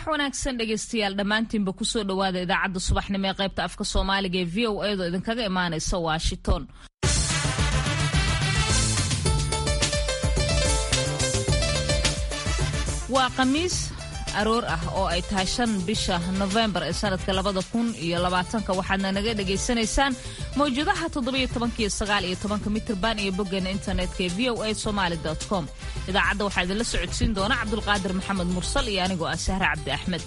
wanaagsan dhegaystayaal dhammaantiinba kusoo dhowaada idaacadda subaxnimo ee qaybta afka soomaaliga ee v o a do idinkaga imaanaysa washington waa khamiis aroor ah oo ay tahay shan bisha nofembar ee sanadka labada kun iyo labaatanka waxaadna naga dhagaysanaysaan mawjadaha toddobiyo tobankiyo sagaal iyo tobanka mitirban iyo boggeena internetka ee v o a somaali com idaacadda waxaa idinla socodsiin doona cabdulqaadir maxamed mursal iyo anigoo ah sahre cabdi axmed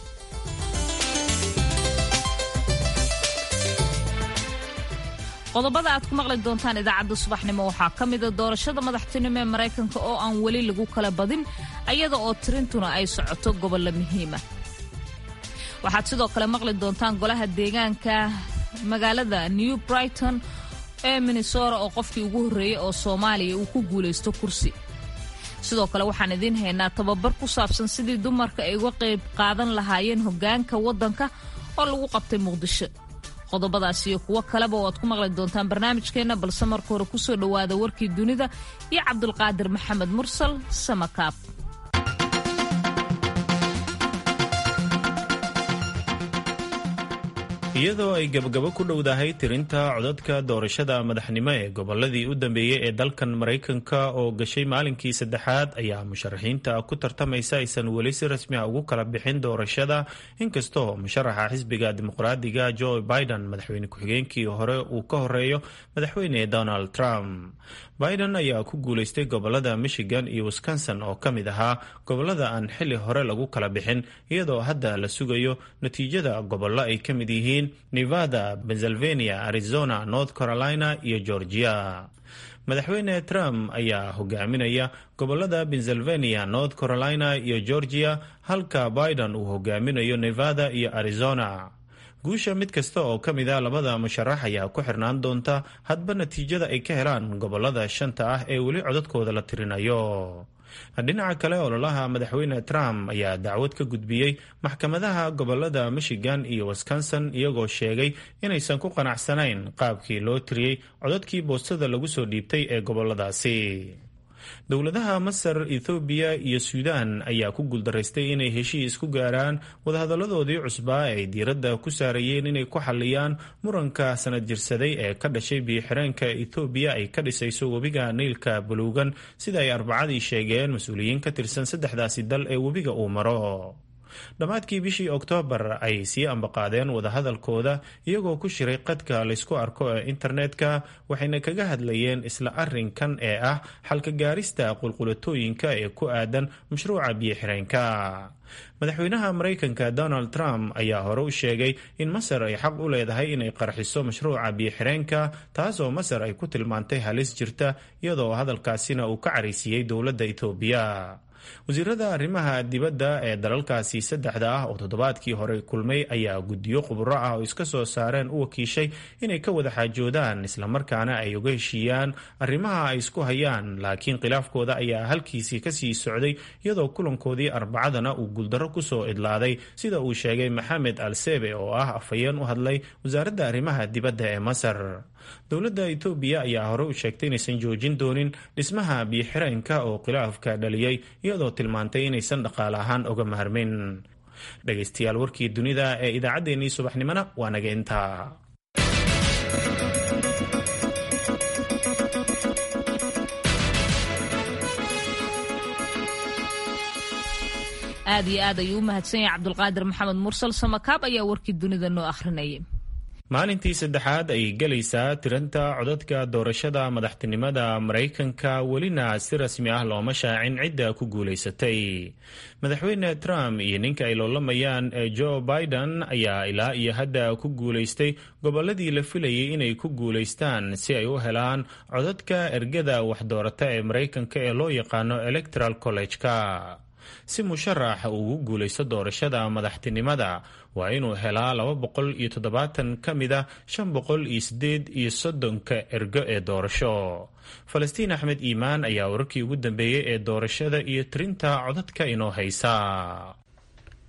qodobada aad ku maqli doontaan idaacadda subaxnimo waxaa ka mida doorashada madaxtinimo ee maraykanka oo aan weli lagu kala badin ayada oo tirintuna ay socoto gobollo muhiima waxaad sidoo kale maqli doontaan golaha deegaanka magaalada new brighton ee minnesota oo qofkii ugu horreeyey oo soomaaliya uu ku guulaysto kursi sidoo kale waxaan idiin haynaa tababar ku saabsan sidii dumarka ay uga qayb qaadan lahaayeen hoggaanka waddanka oo lagu qabtay muqdisho qodobadaas iyo kuwo kaleba oo aad ku maqli doontaan barnaamijkeenna balse marka hore kusoo dhowaada warkii dunida iyo cabdulqaadir maxamed mursal samakaab iyadoo ay gabagabo ku dhowdahay tirinta codadka doorashada madaxnimo ee goboladii u dambeeyey ee dalkan maraykanka oo gashay maalinkii saddexaad ayaa musharaxiinta ku tartamaysa aysan weli si rasmi a ugu kala bixin doorashada inkastoo musharaxa xisbiga dimuqraadiga joe biden madaxweyne ku-xigeenkii hore uu ka horeeyo madaxweyne donald trump biden ayaa ku guulaystay gobolada michigan iyo wisconsin oo ka mid ahaa gobolada aan xili hore lagu kala bixin iyadoo hadda la sugayo natiijada gobollo ay ka mid yihiin nevada pennsylvania arizona north carolina iyo georgia madaxweyne trump ayaa hogaaminaya gobolada pennsylvania north carolina iyo georgia halka biden uu hogaaminayo nevada iyo arizona guusha mid kasta oo ka mid a labada musharax ayaa ku xirnaan doonta hadba natiijada ay ka helaan gobolada shanta ah ee weli codadkooda la tirinayo dhinaca kale ololaha madaxweyne trump ayaa dacwad ka gudbiyey maxkamadaha gobolada michigan iyo wisconsin iyagoo sheegay inaysan ku qanacsanayn qaabkii loo tiriyey codadkii boostada lagu soo dhiibtay ee goboladaasi dowladaha masar ethoobiya iyo suudaan ayaa ku guuldaraystay inay heshiis ku gaaraan wadahadalladoodii cusbaa ay diiradda ku saarayeen inay ku xalliyaan muranka sanad jirsaday ee ka dhashay biyo-xireenka ethoobiya ay ka dhisayso webiga niilka buluugan sida ay arbacadii sheegeen mas-uuliyiin ka tirsan saddexdaasi dal ee webiga uu maro dhammaadkii bishii oktoobar ay sii ambaqaadeen wadahadalkooda iyagoo ku shiray qadka laysku arko ee internetka waxayna kaga hadlayeen isla arinkan ee ah xalka gaarista qulqulatooyinka ee ku aadan mashruuca biyo-xireenka madaxweynaha maraykanka donald trump ayaa hore u sheegay in masar ay xaq u leedahay inay qarxiso mashruuca biyo-xireenka taasoo masar ay ku tilmaantay halis jirta iyadoo hadalkaasina uu ka caraysiiyey dowladda etoobiya wasiirada arrimaha dibadda ee dalalkaasi saddexda ah oo toddobaadkii hore kulmay ayaa guddiyo khuburo ah oo iska soo saareen u wakiishay inay ka wada xaajoodaan islamarkaana ay uga heshiiyaan arrimaha ay isku hayaan laakiin khilaafkooda ayaa halkiisii kasii socday iyadoo kulankoodii arbacadana uu guuldarro kusoo idlaaday sida uu sheegay maxamed al sebe oo ah afhayeen u hadlay wasaaradda arrimaha dibadda ee masar dowladda etoobiya ayaa hore u sheegtay inaysan joojin doonin dhismaha biyo-xireenka oo khilaafka dhaliyey iyadoo tilmaantay inaysan dhaqaale ahaan oga maharmin dhegaystayaal warkii dunida ee idaacaddeenii subaxnimona waa naga intaa aad iyo aad ayuu u mahadsan yahay cabdulqaadir maxamed mursal samakaab ayaa warkii dunida noo akhrinayay maalintii saddexaad ayay gelaysaa tiranta codadka doorashada madaxtinimada maraykanka welina si rasmi ah looma shaacin cidda ku guulaysatay madaxweyne trump iyo ninka ay loolamayaan ee joe biden ayaa ilaa iyo hadda ku guulaystay gobolladii la filayay inay ku guulaystaan si ay u helaan codadka ergada waxdoorata ee maraykanka ee loo yaqaano electoral college-ka si musharax ugu guulaysto doorashada madaxtinimada waa inuu helaa laba boqol iyo toddobaatan ka mid a shan boqol iyo sideed iyo soddonka ergo ee doorasho falastiin axmed iimaan ayaa wararkii ugu dambeeyey ee doorashada iyo tirinta codadka inoo haysa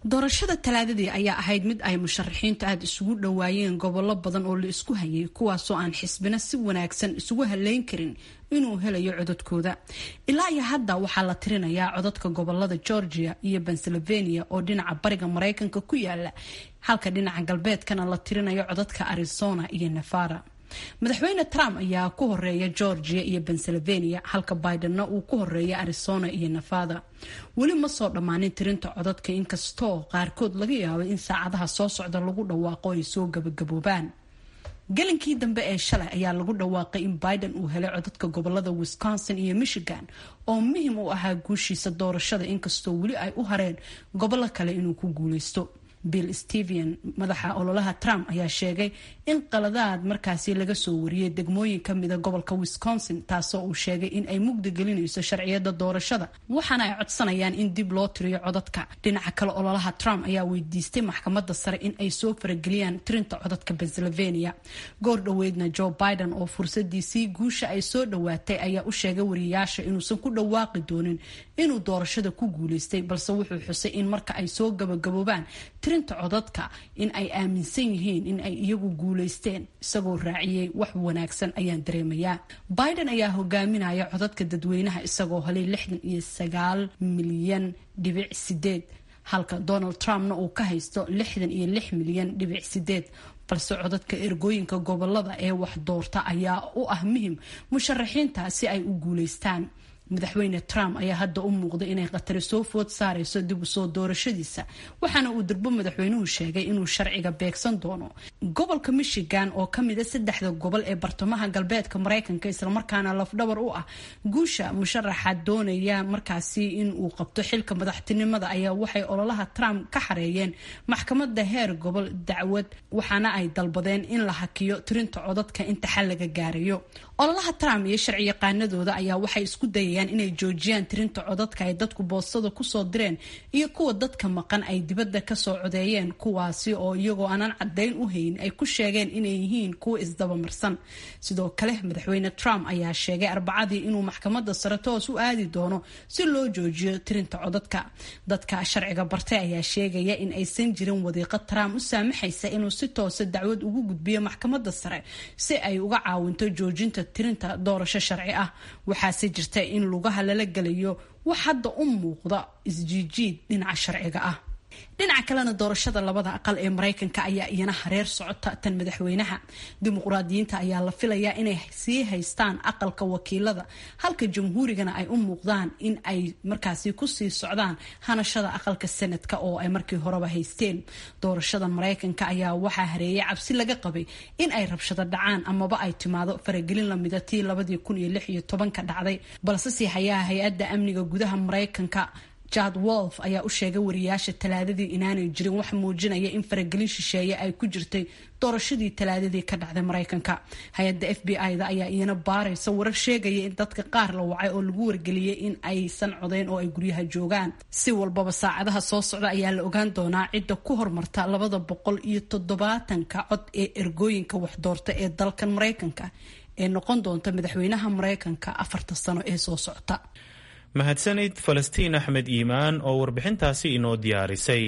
doorashada talaadadii ayaa ahayd mid ay musharaxiintu aada isugu dhowaayeen gobollo badan oo la isku hayay kuwaasoo aan xisbina si wanaagsan isugu haleyn karin inuu helayo codadkooda ilaa iyo hadda waxaa la tirinayaa codadka gobolada georgia iyo pennsylvania oo dhinaca bariga mareykanka ku yaala halka dhinaca galbeedkana la tirinayo codadka arizona iyo nevada madaxweyne trump ayaa ku horeeya georgia iyo pennsylvania halka bidenna uu ku horeeya arizona iyo nevada weli ma soo dhammaanin tirinta codadka inkastoo qaarkood laga yaabo in saacadaha soo socda lagu dhawaaqo ay soo gabagaboobaan gelinkii dambe ee shalay ayaa lagu dhawaaqay in biden uu helay codadka gobolada wisconsin iyo michigan oo muhim u ahaa guushiisa doorashada inkastoo weli ay u hareen gobollo kale inuu ku guuleysto bill steven madaxa ololaha trump ayaa sheegay in qaladaad markaasi laga soo wariyay degmooyin kamida gobolka wisconsin taasoo uu sheegay in ay mugdi gelinayso sharciyada doorashada waxaana ay codsanayaan in dib loo tiriyo codadka dhinaca kale ololaha trump ayaa weydiistay maxkamada sare in ay soo farageliyaan tirinta codadka pennsylvania goor dhoweydna joe biden oo fursadiisii guusha ay soo dhowaatay ayaa u sheegay wariyayaasha inuusan ku dhawaaqi doonin inuu doorashada ku guuleystay balse wuxuu xusay in marka ay soo gabagaboobaan tirinta codadka in ay aaminsan yihiin in ay iyagu guuleysteen isagoo raaciyey wax wanaagsan ayaan dareemayaa biden ayaa hogaaminaya codadka dadweynaha isagoo helay lixdan iyo sagaal milyan dhibic sideed halka donald trumpna uu ka haysto lixdan iyo lix milyan dhibic sideed balse codadka ergooyinka gobolada ee wax doorta ayaa u ah muhim musharaxiinta si ay u guuleystaan madaxweyne trump ayaa hadda u muuqda inay khatari soo food saareyso dib u soo doorashadiisa waxaana uu durbo madaxweynuhu sheegay inuu sharciga beegsan doono gobolka michigan oo kamida saddexda gobol ee bartamaha galbeedka mareykanka islamarkaana lafdhabar u ah guusha musharaxa doonaya markaasi in uu qabto xilka madaxtinimada ayaa waxay ololaha trump ka xareeyeen maxkamada heer gobol dacwad waxaana ay dalbadeen in la hakiyo tirinta codadka inta xal laga gaarayo ololaha trump iyo sharci yaqaanadooda ayaa waxay isku dayayaan inay joojiyaan tirinta codadka ay dadku boostada kusoo direen iyo kuwa dadka maqan ay dibadda kasoo codeeyeen kuwaasi oo iyagoo aanan caddayn u hayn ay ku sheegeen inay yihiin kuwa isdabamarsan sidoo kale madaxweyne trump ayaa sheegay arbacadii inuu maxkamada sare toos u aadi doono si loo joojiyo tirinta codadka dadka sharciga bartay ayaa sheegaya in aysan jirin wadiiqo trump u saamaxaysa inuu si toosa dacwad ugu gudbiyo maxkamada sare si ay uga caawinto joojinta tirinta doorasho sharci ah waxaase jirta in lugaha lala gelayo wax hadda u muuqda isjiijiid dhinaca sharciga ah dhinaca kalena doorashada labada aqal ee mareykanka ayaa iyana hareer socota tan madaxweynaha dimuqraadiyiinta ayaa la filayaa inay sii haystaan aqalka wakiilada halka jamhuurigana ay u muuqdaan in ay markaasi kusii socdaan hanashada aqalka sanadka oo ay markii horeba haysteen doorashada mareykanka ayaa waxaa hareeyay cabsi laga qabay in ay rabshado dhacaan amaba ay timaado faragelin lamida tii labadii kun iyo lix iyo tobanka dhacday balse sii hayaha hay-adda amniga gudaha mareykanka jad wolf ayaa u sheegay wariyaasha talaadadii inaanay jirin wax muujinaya in faragelin shisheeye ay ku jirtay doorashadii talaadadii ka dhacday mareykanka hay-adda f b i-da ayaa iyana baaraysa warar sheegaya in dadka qaar la wacay oo lagu wargeliyay in aysan codeyn oo ay guryaha joogaan si walbaba saacadaha soo socda ayaa la ogaan doonaa cidda ku hormarta labada boqol iyo toddobaatanka cod ee ergooyinka waxdoorta ee dalkan mareykanka ee noqon doonta madaxweynaha mareykanka afarta sano ee soo socta mahadsanid falastiin axmed iimaan oo warbixintaasi inoo diyaarisay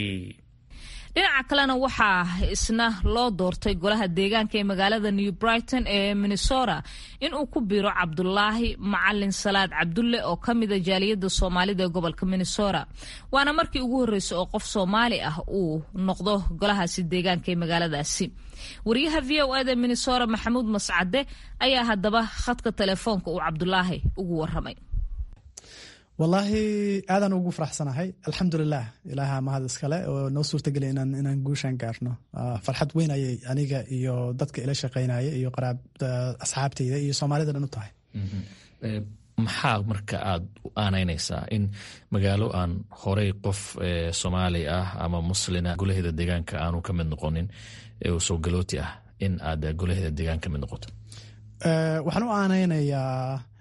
dhinaca kalena waxaa isna loo doortay golaha deegaanka ee magaalada new brighton ee minnesota inuu ku biiro cabdulaahi macalin salaad cabdulle oo ka mida jaaliyadda soomaalida ee gobolka minnesota waana markii ugu horreysay oo qof soomaali ah uu noqdo golahaasi deegaanka ee magaaladaasi wariyaha v o eda minnesota maxamuud mascade ayaa haddaba khadka telefoonka uu cabdulaahi ugu waramay wallaahi aadaan ugu faraxsanahay alxamdulilah ilaaha mahad iskale oo noo suurtageliya inaan guushaan gaarno farxad weyn ayay aniga iyo dadka ila shaqeynaya iyo asxaabteyda iyo soomaalida dhan u tahay maxaa marka aad u aanaynaysaa in magaalo aan horey qof soomaali ah ama muslina golaheeda deegaanka aanu ka mid noqonin soo galooti ah in aad golaheeda deegaan ka mid noqoto waxaan u aanaynayaa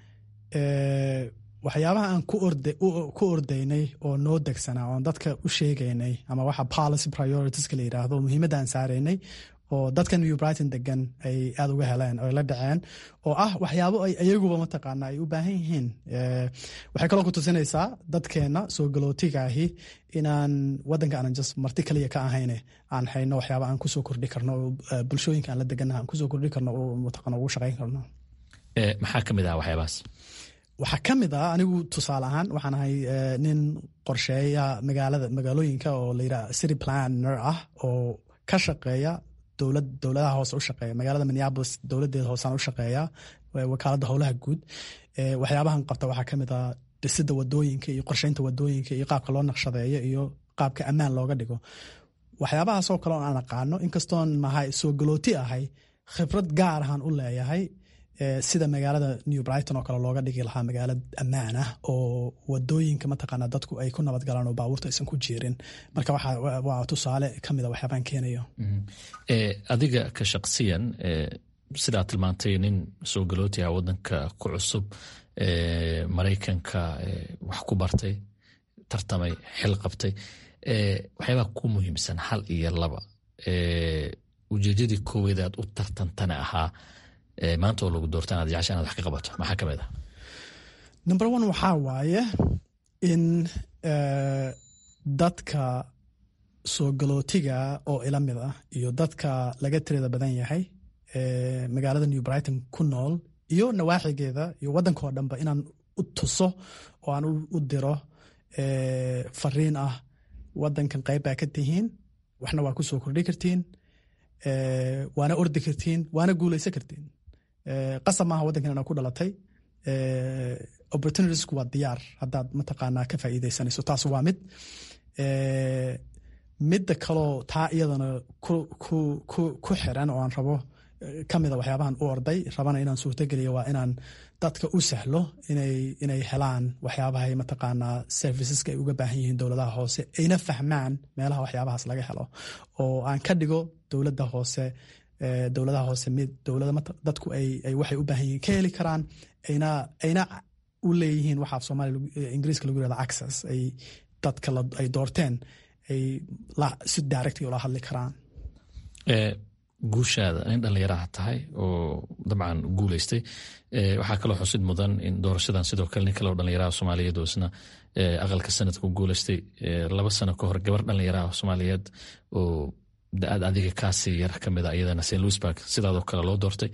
waxyaabaha aan ku ordaynay oo noo degsanaa oon dadka u sheegaynay ama waxa policy prioritiska la yidhaahdo muhiimadda aan saaraynay oo dadka new brighton degan ay aada uga heleen oo ay la dhaceen oo ah waxyaabo ay iyaguba mataqaana ay u baahan yihiin waxay kaloo ku tusinaysaa dadkeena soo galootiga ahi inaan wadanka aanan just marti kaliya ka ahayne aan hayno waxyaaba aan kusoo kordhi karno oo bulshooyinka aan la deganaha aan kusoo kordhi karno oo mataqaana ugu shaqayn karno maxaa ka mid ah waxyaabahaas waxaa ka mid ah anigu tusaale ahaan waxaan ahay nin qorsheeya magaalada magaalooyinka oo layidhaha city planner ah oo ka shaqeeya dowlad dowladaha hoose u shaqeeya magaalada minneapolis dowladeeda hoosaan u shaqeeya wakaaladda howlaha guud waxyaabahan qabta waxaa ka mid ah dhisidda wadooyinka iyo qorsheynta wadooyinka iyo qaabka loo naqshadeeyo iyo qaabka ammaan looga dhigo waxyaabahaasoo kale oo aan aqaano inkastoon mahay soo galooti ahay khibrad gaar ahaan u leeyahay sida magaalada new brighton oo kale looga dhigi lahaa magaalo ammaan ah oo wadooyinka mataqaana dadku ay ku nabad galaan oo baabuurta aysan ku jiirin marka waa tusaale kamida waxyaabaan keenayo adiga ka shaqsiyan sidaa tilmaantay nin soo galooti ah wadanka ku cusub maraykanka wax ku bartay tartamay xil qabtay waxyaabaa ku muhiimsan hal iyo laba ujeedadii kooweed aad u tartantana ahaa maanta oo lagu doorta inaad jecesha inaad wax ka qabato maxaa ka mid ah number one waxaa waaye in dadka soo galootiga oo ila mid ah iyo dadka laga tirada badan yahay magaalada new brighton ku nool iyo nawaaxigeeda iyo waddanka oo dhanba inaan u tuso oo aan u diro fariin ah waddankan qayb baa ka tihiin waxna waa ku soo kordhi kartiin waana ordi kartiin waana guulaysan kartiin qasab maaha waddankan inaa ku dhalatay opportunitiesku waa diyaar haddaad mataqaanaa ka faa'iidaysanayso taas waa mid midda kaloo taa iyadana ku xiran oo aan rabo ka mida waxyaabahan u orday rabana inaan suurtogeliyo waa inaan dadka u sahlo inay helaan waxyaabahay mataqaanaa serviceska ay uga baahan yihiin dowladaha hoose ayna fahmaan meelaha waxyaabahaas laga helo oo aan ka dhigo dowladda hoose dowladaha hoose mid dowlada dadku ay waxay u baahan yihiin ka heli karaan ayna ayna u leeyihiin waxa af soomaaliya ingiriiska lagu yirahdo access ay dadka ay doorteen ay si directly ula hadli karaan guushaada nin dhallinyaraha tahay oo dabcan guuleystay waxaa kaloo xusid mudan in doorashadan sidoo kale nin kaleo dhallinyaraha soomaaliyeed oo isna aqalka sanadka guuleystay laba sano ka hor gabar dhallinyaraha soomaaliyeed oo da-aad adiga kaasii yar ka mid a iyadana st louisburg sidaadoo kale loo doortay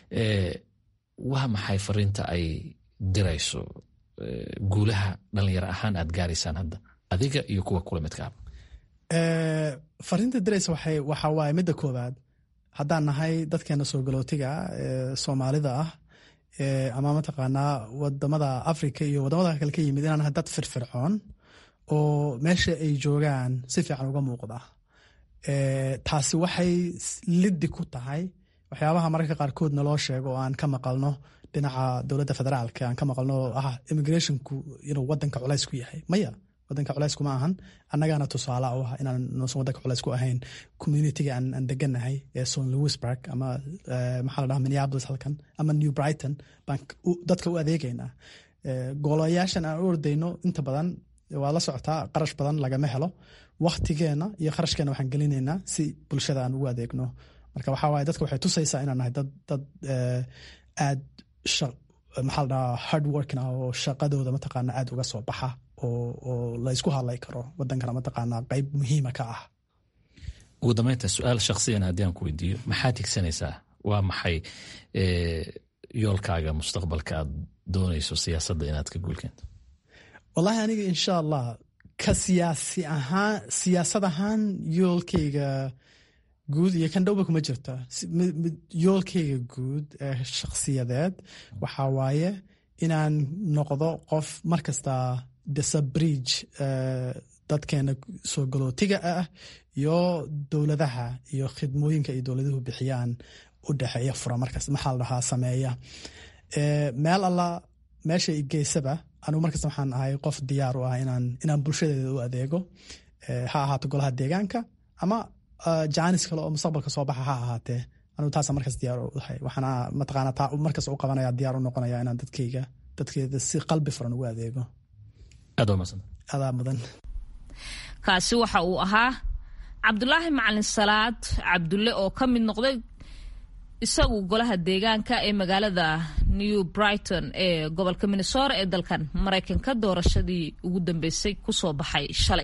waa maxay fariinta ay dirayso guulaha dhallinyaro ahaan aad gaaraysaan hadda adiga iyo kuwa kula midkaaba fariinta diraysa waxa waaye midda koowaad haddaan nahay dadkeena soo galootiga ee soomaalida ah ama mataqaanaa wadamada africa iyo wadamada kale ka yimid inaan nahay dad firfircoon oo meesha ay joogaan si fiican uga muuqda taasi waxay liddi ku tahay waxyaabaha mararka qaarkood naloo sheego oo aan ka maqalno dhinaca dowladda federaalka aan ka maqalno ah immigrationku inuu wadanka culays ku yahay maya wadanka culays kuma ahan annagaana tusaale u ah inaan nuusan wadanka culays ku ahayn communitiga aan deganahay ee son louisburg ama maxaa la dhaha minneapolis halkan ama new brighton baan dadka u adeegaynaa goolayaashan aan u ordayno inta badan waa la socotaa qarash badan lagama helo waktigeena iyo kharashkeena waxaan gelinaynaa si bulshada aan ugu adeegno marka waxaa waaye dadka waxay tusaysaa inaan nahay dad dad aad maxaa la dhahaa hard working ah oo shaqadooda mataqaana aad uga soo baxa oo la ysku hadlay karo wadankana mataqaanaa qayb muhiima ka ah ugu dambeynta su-aal shaksiyan haddii aan ku weydiiyo maxaad higsanaysaa waa maxay yoolkaaga mustaqbalka aad doonayso siyaasadda inaad ka guulkeento wallahi aniga insha allah ka siyaasi ahaan siyaasad ahaan yoolkayga guud iyo kan dhowba kuma jirta yoolkayga guud ee shakhsiyadeed waxaa waaye inaan noqdo qof markasta disabridge dadkeena soo galootiga ah iyo dowladaha iyo khidmooyinka ay dowladuhu bixiyaan u dhexeeya fura markas maxaa la dhahaa sameeya meel alla meesha i geysaba anugu markasta waxaan ahay qof diyaar u ah inaan inaan bulshadeeda u adeego ha ahaato golaha deegaanka ama jaanis kale oo mustaqbalka soo baxa ha ahaatee anugu taasa markas diyaar u ahay waxaana mataqaana taa markas u qabanaya diyaar u noqonaya inaan dadkayga dadkeeda si qalbi furan ugu adeego aad waa masan adaa mudan kaasi waxa uu ahaa cabdulaahi macalin salaad cabdulle oo ka mid noqday isagu golaha deegaanka ee magaalada new brighton ee gobolka minnesota ee dalkan maraykanka doorashadii ugu dambeysay kusoo baxay shalay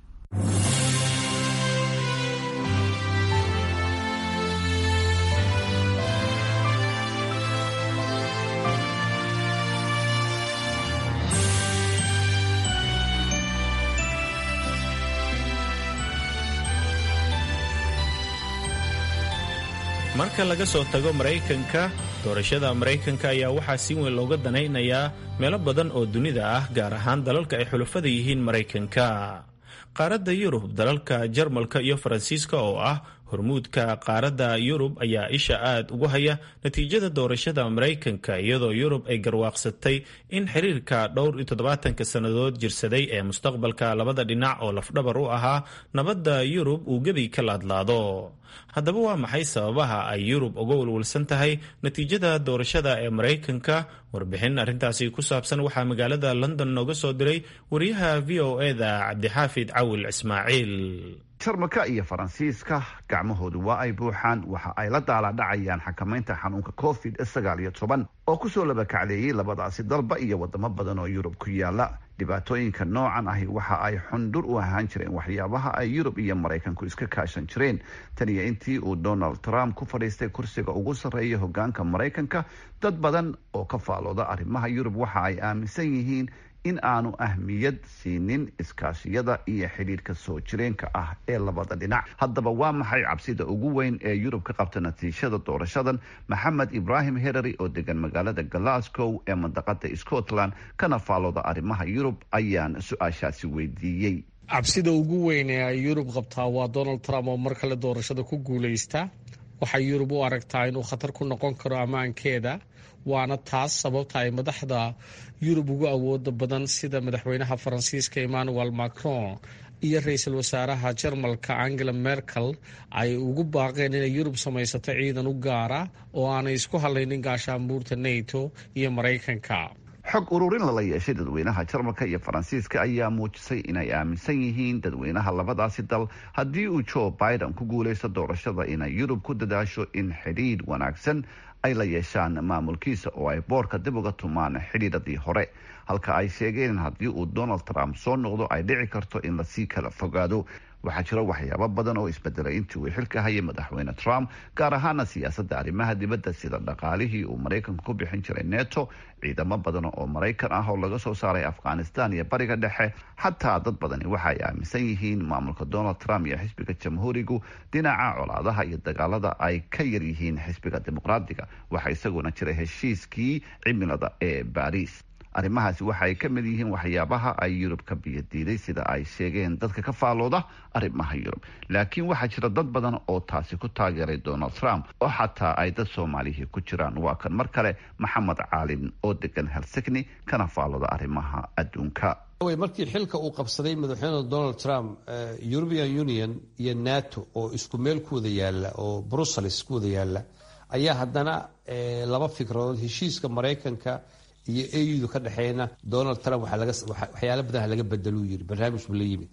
marka laga soo tago maraykanka doorashada maraykanka ayaa waxaa si weyn looga danaynayaa meelo badan oo dunida ah gaar ahaan dalalka ay xulafada yihiin maraykanka qaaradda yurub dalalka jarmalka iyo faransiiska oo ah hormuudka qaaradda yurub ayaa isha aad ugu haya natiijada doorashada maraykanka iyadoo yurub ay garwaaqsatay in xiriirka dhowr iyo toddobaatanka sannadood jirsaday ee mustaqbalka labada dhinac oo lafdhabar u ahaa nabadda yurub uu gebi ka laadlaado haddaba waa maxay sababaha ay yurub uga walwalsan tahay natiijada doorashada ee maraykanka warbixin arrintaasi ku saabsan waxaa magaalada london nooga soo diray wariyaha v o eda cabdixaafid cawil ismaaciil jarmalka iyo faransiiska gacmahoodu waa ay buuxaan waxa ay la daaladhacayaan xakamaynta xanuunka covid sagaal iyo toban oo kusoo labakacleeyey labadaasi dalba iyo wadamo badan oo yurub ku yaala dhibaatooyinka noocan ahi waxa ay xundhur u ahaan jireen waxyaabaha ay yurub iyo maraykanku iska kaashan jireen tan iyo intii uu donald trump ku fadhiistay kursiga ugu sarreeya hogaanka maraykanka dad badan oo ka faalooda arrimaha yurub waxa ay aaminsan yihiin in aanu ahmiyad siinin iskaashiyada iyo xidhiirka soo jireenka ah ee labada dhinac haddaba waa maxay cabsida ugu weyn ee yurub ka qabta natiijada doorashadan maxamed ibraahim herary oo degan magaalada glasgow ee mandaqada scotland kana faalooda arrimaha yurub ayaan su-aashaasi weydiiyey cabsida ugu weyn ee ay yurub qabtaa waa donald trump oo mar kale doorashada ku guuleysta waxay yurub u aragtaa inuu khatar ku noqon karo ammaankeeda waana taas sababta ay madaxda yurub ugu awooda badan sida madaxweynaha faransiiska emmanuel macron iyo ra-iisul wasaaraha jarmalka angela merkel ay ugu baaqeen inay yurub samaysato ciidan u gaara oo aanay isku hadlaynin gaashaanbuurta nato iyo maraykanka xog ururin lala yeeshay dadweynaha jarmalka iyo faransiiska ayaa muujisay inay aaminsan yihiin dadweynaha labadaasi dal haddii uu joe biden ku guuleysto doorashada inay yurub ku dadaasho in xidhiidh wanaagsan ay la yeeshaan maamulkiisa oo ay boorka dib uga tumaan xidhiidhadii hore halka ay sheegeen in haddii uu donald trump soo noqdo ay dhici karto in lasii kala fogaado waxaa jira waxyaabo badan oo isbedelay intii uu xilka hayay madaxweyne trump gaar ahaana siyaasadda arrimaha dibadda sida dhaqaalihii uu maraykanku ku bixin jiray neto ciidamo badan oo maraykan ah oo laga soo saaray afghanistan iyo bariga dhexe xataa dad badani waxa ay aaminsan yihiin maamulka donald trump iyo xisbiga jamhuurigu dhinaca colaadaha iyo dagaalada ay ka yar yihiin xisbiga dimuqraadiga waxaa isaguna jira heshiiskii cimilada ee baariis arrimahaasi waxa ay ka mid yihiin waxyaabaha ay yurub ka biyadiiday sida ay sheegeen dadka ka faalooda arrimaha yurub laakiin waxaa jira dad badan oo taasi ku taageeray donald trump oo xataa ay dad soomaalihii ku jiraan waa kan mar kale maxamed caalin oo degan helsigni kana faalooda arrimaha adduunka markii xilka uu qabsaday madaxweyne donald trump european union iyo nato oo isku meel ku wada yaala oo brussels ku wada yaala ayaa haddana laba fikradood heshiiska maraykanka iyo audu ka dhexeeyna donald trump waxyaala badan laga bedeluu yiri barnaamij buu la yimid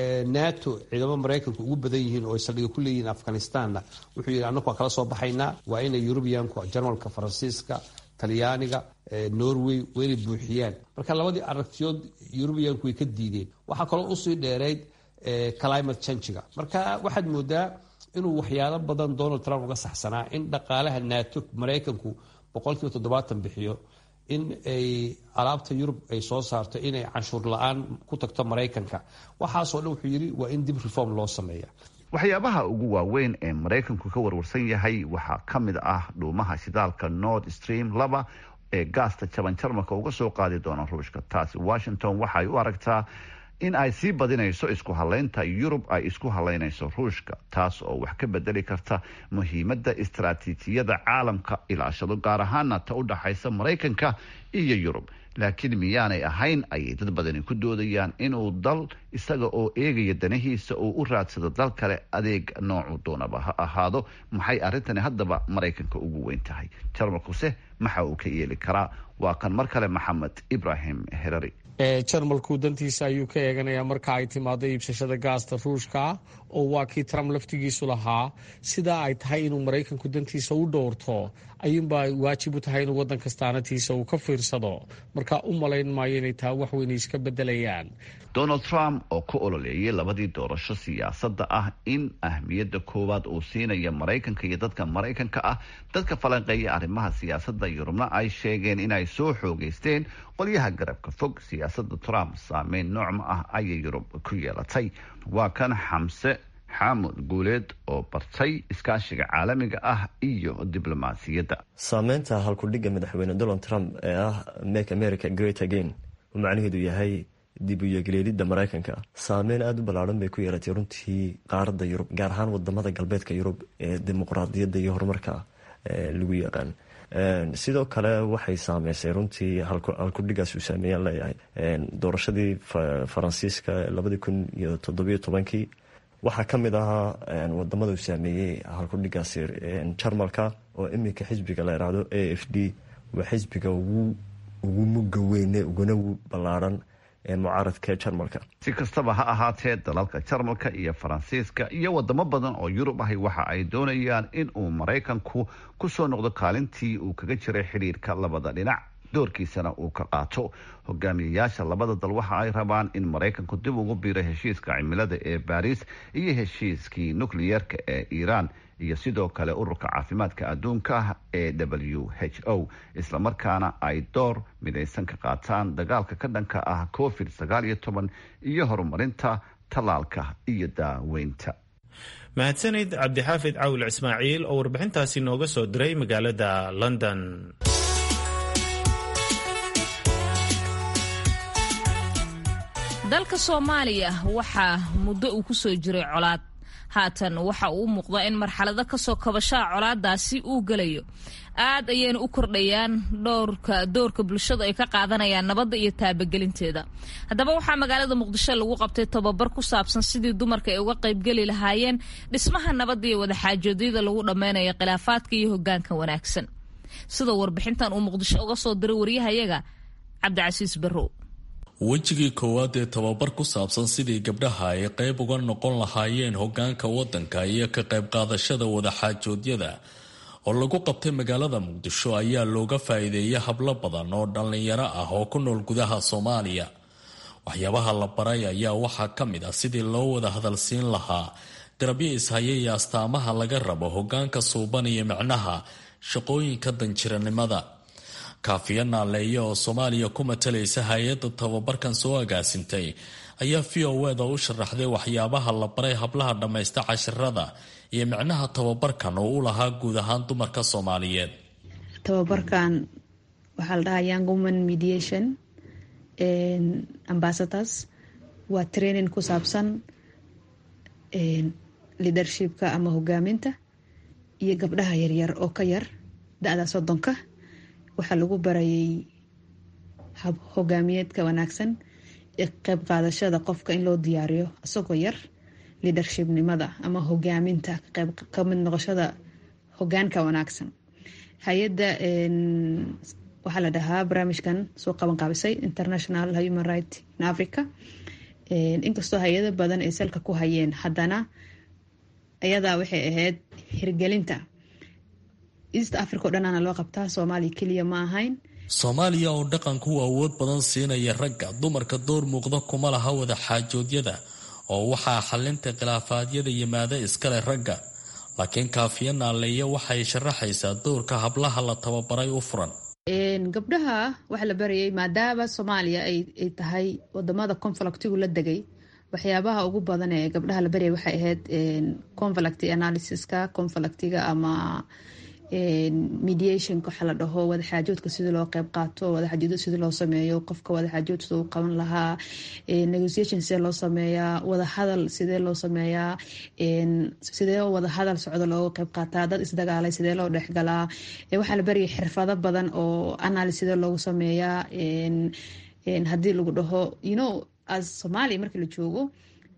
nato ciidamo maraykanku ugu badan yihiin oo ay saldhiga ku leeyihiin afghanistanna wuxuu yidhi annaku waa kala soo baxaynaa waa inay yurubiyanku jarmalka faransiiska talyaaniga norway waa inay buuxiyaan marka labadii aragtiyood yurubiyanku way ka diideen waxaa kaloo usii dheereyd climate changiga marka waxaad moodaa inuu waxyaalo badan donald trump uga saxsanaa in dhaqaalaha nato maraykanku boqolkiiba toddobaatan bixiyo in ay alaabta yurub ay soo saarto inay canshuur la-aan ku tagto maraykanka waxaasoo dhan wuxuu yidhi waa in dib reform loo sameeya waxyaabaha ugu waaweyn ee maraykanku ka warwarsan yahay waxaa ka mid ah dhuumaha shidaalka nord stream laba ee gaasta jaban jarmalka uga soo qaadi doona ruushka taasi washington waxay u aragtaa in ay sii badinayso isku halaynta yurub ay isku halaynayso ruushka taas oo wax ka bedeli karta muhiimadda istaraatiijiyada caalamka ilaashado gaar ahaana ta u dhaxaysa maraykanka iyo yurub laakiin miyaanay ahayn ayay dad badani ku doodayaan inuu dal isaga oo eegaya danahiisa uu u raadsado dal kale adeeg noocu doonaba ha ahaado maxay arrintani haddaba maraykanka ugu weyn tahay jarmalkuse maxa uu ka yeeli karaa waa kan mar kale maxamed ibrahim herari jarmalku dantiisa ayuu ka eeganayaa marka ay timaado iibsashada gaasta ruushka oo waa kii trump laftigiisu lahaa sidaa ay tahay inuu maraykanku dantiisa u dhowrto ayuunbaa waajib u tahay inuu wadan kastaanatiisa uu ka fiirsado marka u malayn maayo inay taa wax weyn iska bedelayaan donald trump oo ku ololeeyay labadii doorasho siyaasadda ah in ahmiyadda koowaad uu siinaya maraykanka iyo dadka maraykanka ah dadka falanqeeya arrimaha siyaasadda yurubna ay sheegeen inay soo xoogeysteen qolyaha garabka fog siyaasadda trump saameyn noocma ah ayay yurub ku yeelatay waa kan xamse xaamud guuleed oo bartay iskaashiga caalamiga ah iyo diblomaasiyadda saameynta halkudhigga madaxweyne donald trump ee ah make america great again uu macnaheedu yahay dib u yegleelidda maraykanka saameyn aada u ballaadhan bay ku yeelatay runtii qaaradda yurub gaar ahaan wadamada galbeedka yurub ee dimuqraadiyadda iyo horumarka lagu yaqaan sidoo kale waxay saameysay runtii halkudhigaas uu saameeyaan leeyahay doorashadii faransiiska labadii kun iyo toddobiyo tobankii waxaa ka mid ahaa wadamada uu saameeyey halkudhigaasi jarmalka oo iminka xisbiga la yiraahdo a f d waa xisbiga ugu muga weyne uguna ballaadhan mucaaradka jarmalka si kastaba ha ahaatee dalalka jarmalka iyo faransiiska iyo wadamo badan oo yurub ahi waxa ay doonayaan in uu maraykanku kusoo noqdo kaalintii uu kaga jiray xidhiirka labada dhinac doorkiisana uu ka qaato hogaamiyayaasha labada dal waxa ay rabaan in maraykanku dib ugu biiro heshiiska cimilada ee baariis iyo heshiiskii nukliyeerka ee iiraan iyo sidoo kale ururka caafimaadka adduunka ee w h o islamarkaana ay door midaysan ka qaataan dagaalka ka dhanka ah covid sagaal iyo toban iyo horumarinta tallaalka iyo daaweynta mahadsanid cabdixaafid cawil ismaaciil oo warbixintaasi nooga soo diray magaalada london dalka soomaaliya waxaa muddo uu ku soo jiray colaad haatan waxa uu u muuqdaa in marxalado kasoo kabashaha colaadaasi uu gelayo aad ayayna u kordhayaan dhowrka doorka bulshadu ay ka qaadanayaan nabadda iyo taabagelinteeda haddaba waxaa magaalada muqdisho lagu qabtay tababar ku saabsan sidii dumarka ay uga qaybgeli lahaayeen dhismaha nabadda iyo wadaxaajoodyada lagu dhammaynayo khilaafaadka iyo hogaanka wanaagsan sida warbixintan uu muqdisho uga soo diray waryahayaga cabdicasiis barrow wejigii koowaad ee tababar ku saabsan sidii gabdhaha ay qayb uga noqon lahaayeen hogaanka wadanka iyo ka qayb qaadashada wadaxaajoodyada oo lagu qabtay magaalada muqdisho ayaa looga faa-iideeyay hablo badan oo dhallinyaro ah oo ku nool gudaha soomaaliya waxyaabaha la baray ayaa waxaa ka mid ah sidii loo wada hadalsiin lahaa garabyo ishaya iyo astaamaha laga rabo hogaanka suuban iyo micnaha shaqooyinka danjiranimada kaafiya naaleeya oo soomaaliya ku matalaysa hay-adda tababarkan soo agaasintay ayaa v o eda u sharaxday waxyaabaha la baray hablaha dhammaysta cashirada iyo micnaha tababarkan oo u lahaa guud ahaan dumarka soomaaliyeed tababarkan waxaa la dhahaa young woman mediation ambassadors waa training ku saabsan leadershipka ama hogaaminta iyo gabdhaha yaryar oo ka yar da-da soddonka waxaa lagu barayay hab hogaamiyeedka wanaagsan ee qeyb qaadashada qofka in loo diyaariyo isagoo yar leadershipnimada ama hogaaminta qeyb kamid noqoshada hogaanka wanaagsan hay-adda waxaa la dhahaa barnaamijkan soo qaban qaabisay international human right in africa inkastoo hay-ado badan ay salka ku hayeen haddana ayadaa waxay ahayd hirgelinta east africa o dhanaana loo qabtaa soomaaliya keliya ma ahayn soomaaliya oo dhaqanku awood badan siinaya ragga dumarka door muuqda kuma laha wada xaajoodyada oo waxaa xalinta khilaafaadyada yimaada iskale ragga laakiin kaafiya naaleeya waxay sharaxaysaa doorka hablaha la tababaray u furan gabdhaha waxaa la barayay maadaama soomaaliya ay tahay wadamada conflictigu la degay waxyaabaha ugu badan ee gabdhaha la baryay waxay ahayd conflict analysiska conflictiga ama mediationka waxaa la dhaho wadaxaajoodka sidii loo qeyb qaato wadaxaajood sidii loo sameeyo qofka wadaxaajood siduu qaban lahaa negotiation sidee loo sameeyaa wadahadal sidee loo sameeyaa sidee wadahadal socdo looga qeyb qaataa dad isdagaalay sidee loo dhexgalaa waxaa la baryay xirfado badan oo analyse sidee loogu sameeyaa haddii lagu dhaho you know as soomaaliya markii la joogo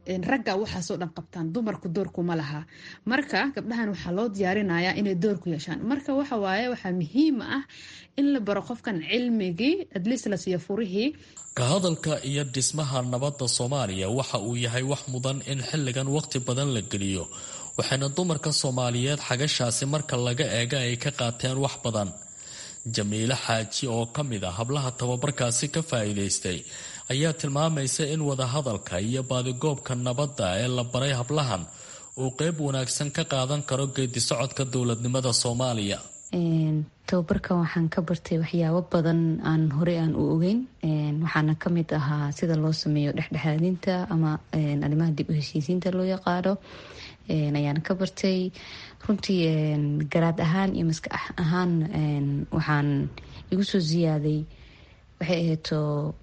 ragga waxaasoo dhan qabtaan dumarku doorkuma laha marka gabdhahan waxaa loo diyaarinayaa inay door ku yeeshaan marka waxawaaye waxaa muhiim ah in la baro qofkan cilmigii adliis la siiyo furihii ka hadalka iyo dhismaha nabadda soomaaliya waxa uu yahay wax mudan in xilligan waqti badan la geliyo waxayna dumarka soomaaliyeed xagashaasi marka laga eega ay ka qaateen wax badan jamiile xaaji oo ka mid ah hablaha tababarkaasi ka faa'iidaystay ayaa tilmaamaysa in wadahadalka iyo baadigoobka nabadda ee la baray hablahan uu qeyb wanaagsan ka qaadan karo geedi socodka dowladnimada soomaaliya tababarkan waxaan ka bartay waxyaabo badan aan horey aan u ogeyn waxaana kamid ahaa sida loo sameeyo dhexdhexaadinta ama arrimaha dib u heshiisiinta loo yaqaano ayaan ka bartay runtii garaad ahaan iyo maskax ahaan waxaan igu soo ziyaaday waxay ahayto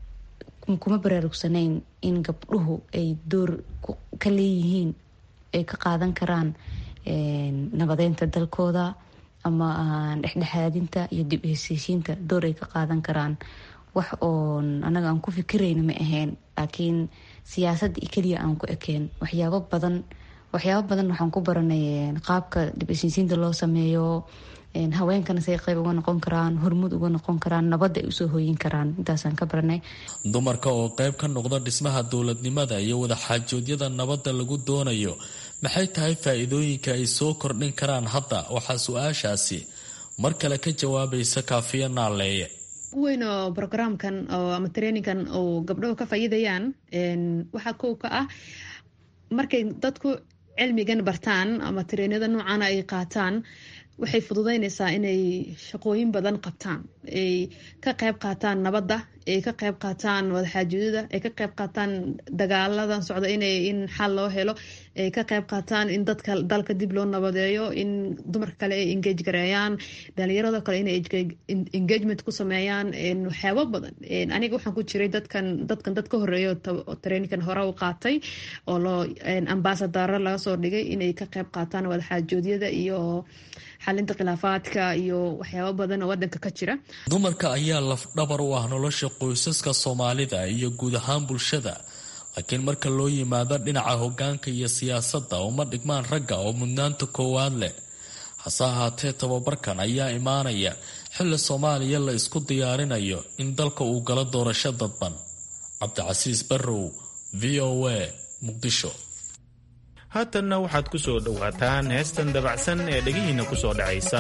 kuma baraarugsanayn in gabdhuhu ay door ka leeyihiin ay ka qaadan karaan nabadeynta dalkooda ama dhexdhexaadinta iyo dib heshiishiinta door ay ka qaadan karaan wax oon anaga aan ku fikirayna ma ahayn laakiin siyaasadda iyo keliya aan ku ekeen waxyaabo badan waxyaabo badan waxaan ku baranay qaabka dib heshiisiinta loo sameeyo haweenkana say qayb uga noqon karaan hormud uga noqon karaan nabadda ay usoo hooyin karaan intaasaan ka baranay dumarka oo qayb ka noqda dhismaha dowladnimada iyo wadaxaajoodyada nabadda lagu doonayo maxay tahay faa-iidooyinka ay soo kordhin karaan hadda waxaa su-aashaasi mar kale ka jawaabaysa kaafiya naaleeye weyn oo brograamkan oo ama traininkan oo gabdhahu ka faa'iidayaan waxaa kow ka ah markay dadku cilmigan bartaan ama treenyada noocana ay qaataan waxay fududeynaysaa inay shaqooyin badan qabtaan ay ka qayb qaataan nabadda ay ka qayb qaataan wadaxaajoodada ay ka qayb qaataan dagaaladan socda inay in xal loo helo ay ka qayb qaataan in dadka dalka dib loo nabadeeyo in dumarka kale ay engage gareeyaan dhalinyarada kale inay engagement ku sameeyaan waxyaabo badan aniga waxaan ku jiray dadkan dadkan dad ka horeeyo traininkan hore u qaatay oo loo ambasadaro laga soo dhigay inay ka qayb qaataan wadaxaajoodyada iyo xalinta khilaafaadka iyo waxyaabo badan oo wadanka ka jira dumarka ayaa lafdhabar u ah nolosha qoysaska soomaalida iyo guud ahaan bulshada laakiin marka loo yimaado dhinaca hogaanka iyo siyaasadda uma dhigmaan ragga oo mudnaanta koowaad leh hase ahaatee tababarkan ayaa imaanaya xilli soomaaliya la isku diyaarinayo in dalka uu galo doorasho dadban cabdicasiis barrow v o a muqdisho haatanna waxaad ku soo dhowaataan heestan dabacsan ee dhegihiinna ku soo dhacaysa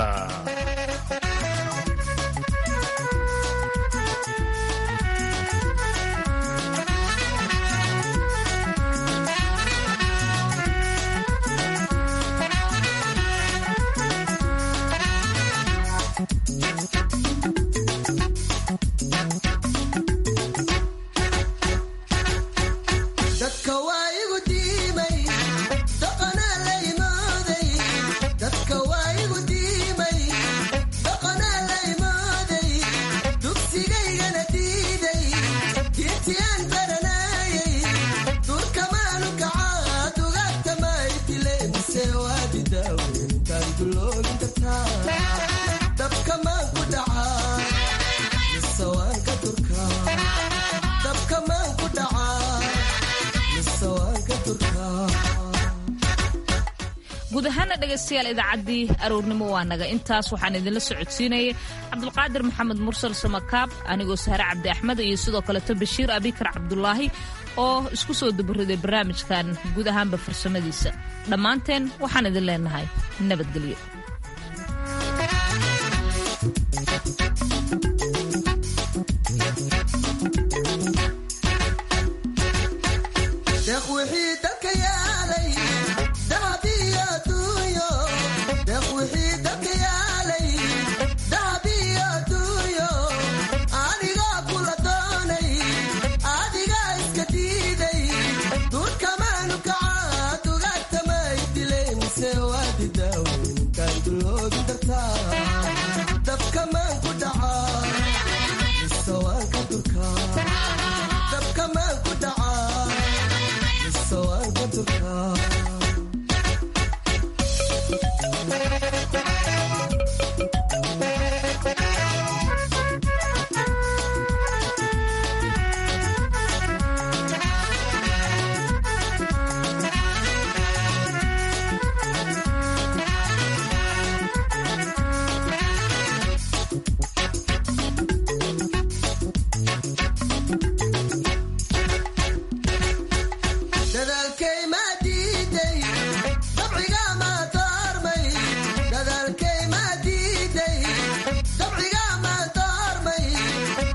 guud ahaana dhegaystayaal idaacaddii aroornimo waa naga intaas waxaan idinla socodsiinayay cabdulqaadir maxamed mursal samakaab anigoo sahre cabdi axmed iyo sidoo kaleto bashiir abikar cabdulaahi oo isku soo dabariday barnaamijkan guud ahaanba farsamadiisa dhammaanteen waxaan idin leenahay nabadgelyo